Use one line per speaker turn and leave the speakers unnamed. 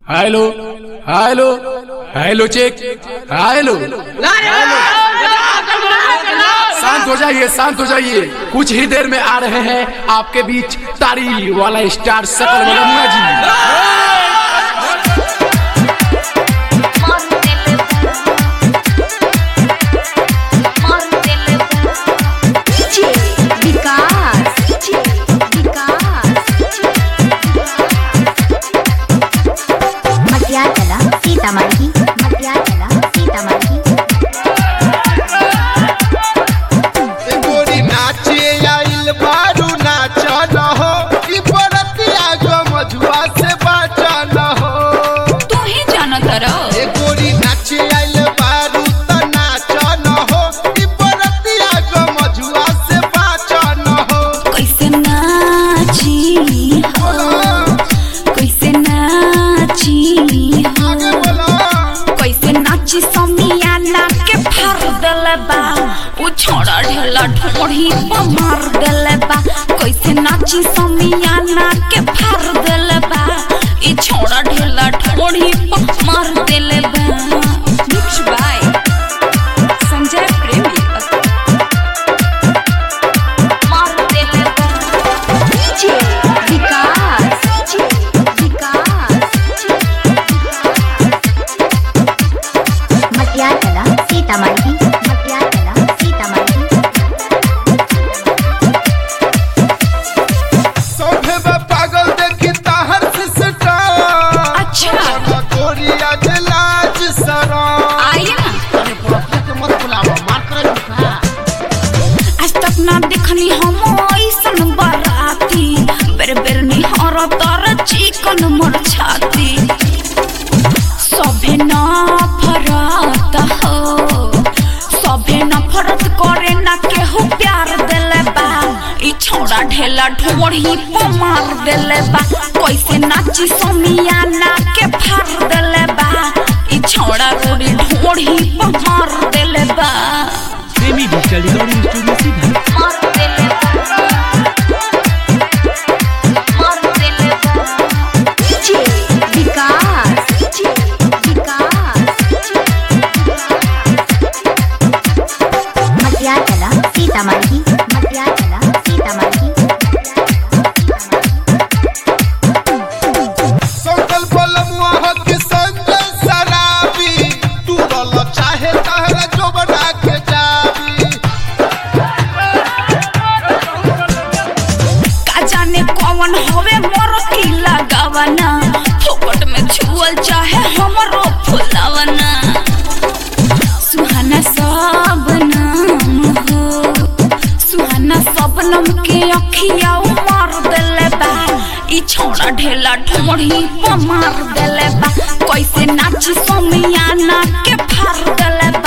hello hello hello check hello शांत हो जाइए शांत हो जाइए कुछ ही देर में आ रहे हैं आपके बीच तारी वाला स्टार सकल मलमुआ जी
विकास विकास मटियाला सीतामढ़ी मटियाला सीतामढ़ी
गोरी नाचे आइल बारू नाच न हो ई बरतिया गो मजुआ से बाचा न हो
तू ही जाना तारा
ए गोरी नाचे आइल बारू त नाच न हो ई बरतिया गो मजुआ से बाचा न हो
कैसे नाची हो कैसे नाची हो
आगे बोला
कैसे नाची समियाना के फार देले बा उ छोड़ा ढेला ढोढ़ी पर मार देले बा कैसे नाची समियाना के फार देले बा ई छोड़ा ढेला ढोढ़ी पर मार देले बा मिक्स बाय संजय प्रेमी मार देले बा
विकास विकास मटियाला सीतामढ़ी मटियाला सीतामढ़ी
सोफे में पागल देखी ताहर से सटा
अच्छा
गोरी आज लाज सरा
आइए ना
अरे पुरखा के मत बुलावा मार कर झुका
आज तक ना देखनी हम ऐसन बराती बेर बेर निहर तर चिकन मोर छाती सभे न फरत हो सभे न फरत करे ना केहू प्यार देले बा ई छोड़ा ढेला ढोढ़ी पर मार देले बा कैसे नाची समियाना के फार देले बा ई छोड़ा रोड़ी ढोढ़ी पर मार देले बा
प्रेमी डिजिटल रिकॉर्डिंग स्टूडियो सीधा
मार देले बा मार देले बा
विकास विकास मटियाला सीतामढ़ी मटियाला सीतामढ़ी
संकल बलमुआ हो कि संजय शराबी तू रल चाहे तहरा जो बना के जाबी
का जाने कौन होवे मोर की लगावना फोकट में छुअल चाहे हमरो फुलावना सुहाना सब नाम हो सुहाना सब नम के अखिया मार देले बा ई छोड़ा ढेला ढोढ़ी पर मार देले बा कैसे नाची समियाना के फार देले